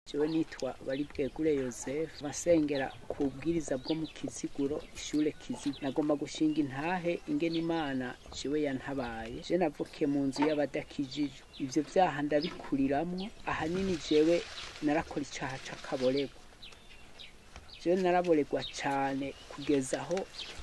jewe nitwa baribwegure yosefu basengera ku bwiriza bwo mu kiziguro ishure kiziguro nagomba gushinga intahe ingene imana jewe yantabaye je navukiye mu nzu y'abadakijijwe ivyo vyaha ndabikuriramwo ahanini jewe narakora icaha c'akaboregwa jewe naraboregwa cane kugeza aho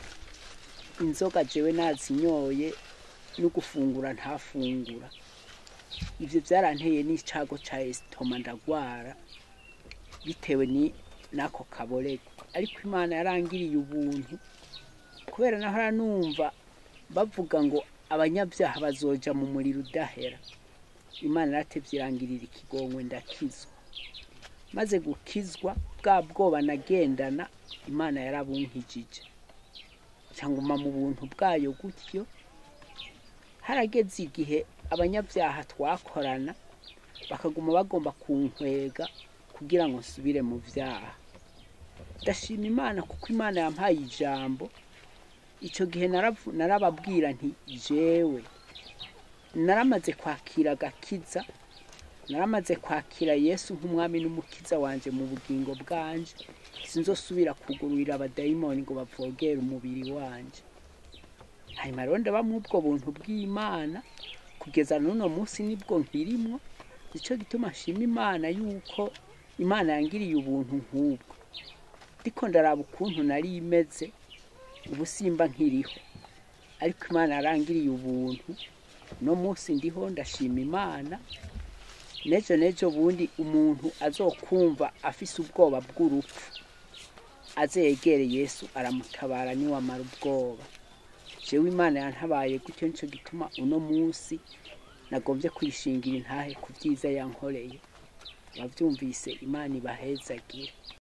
inzoga jewe nazinyoye no gufungura ntafungura ivyo vyaranteye n'icago ca esitoma ndagwara bitewe ni nako kaborego ariko imana yarangiriye ubuntu kubera nahora numva bavuga ngo abanyabyaha bazoja mu muriro udahera imana yaratevye irangirira ikigongwe ndakizwa maze gukizwa bwa bwoba nagendana imana yarabunkijije cyangwa mu buntu bwayo gutyo harageze igihe abanyabyaha twakorana bakaguma bagomba kunkwega kugira ngo nsubire mu byaha ndashima imana kuko imana yampaye ijambo icyo gihe naravu- narababwira nti jewe naramaze kwakira agakiza naramaze kwakira yesu nk'umwami n'umukiza wanje mu bugingo bwanje sinzosubira kugururira abadayimoni ngo bavogere umubiri wanje hanyuma rero ndaba muri ubwo buntu bw'imana kugeza n'uno munsi nibwo nkirimwo nicyo gituma nshima imana yuko imana yangiriye ubuntu nk'ubwo ndiko ndaraba ukuntu nari imeze ubu simba nkiriho ariko imana yarangiriye ubuntu no munsi ndiho ndashima imana nejo nejo bundi umuntu azokumva afise ubwoba bw'urupfu aze yegere yesu aramutabara niwamara ubwoba jewe imana yantabaye gutyo nico gituma uno munsi nagombye kuyishingira intahe ku byiza yankoreye abavyumvise imana ibahezagire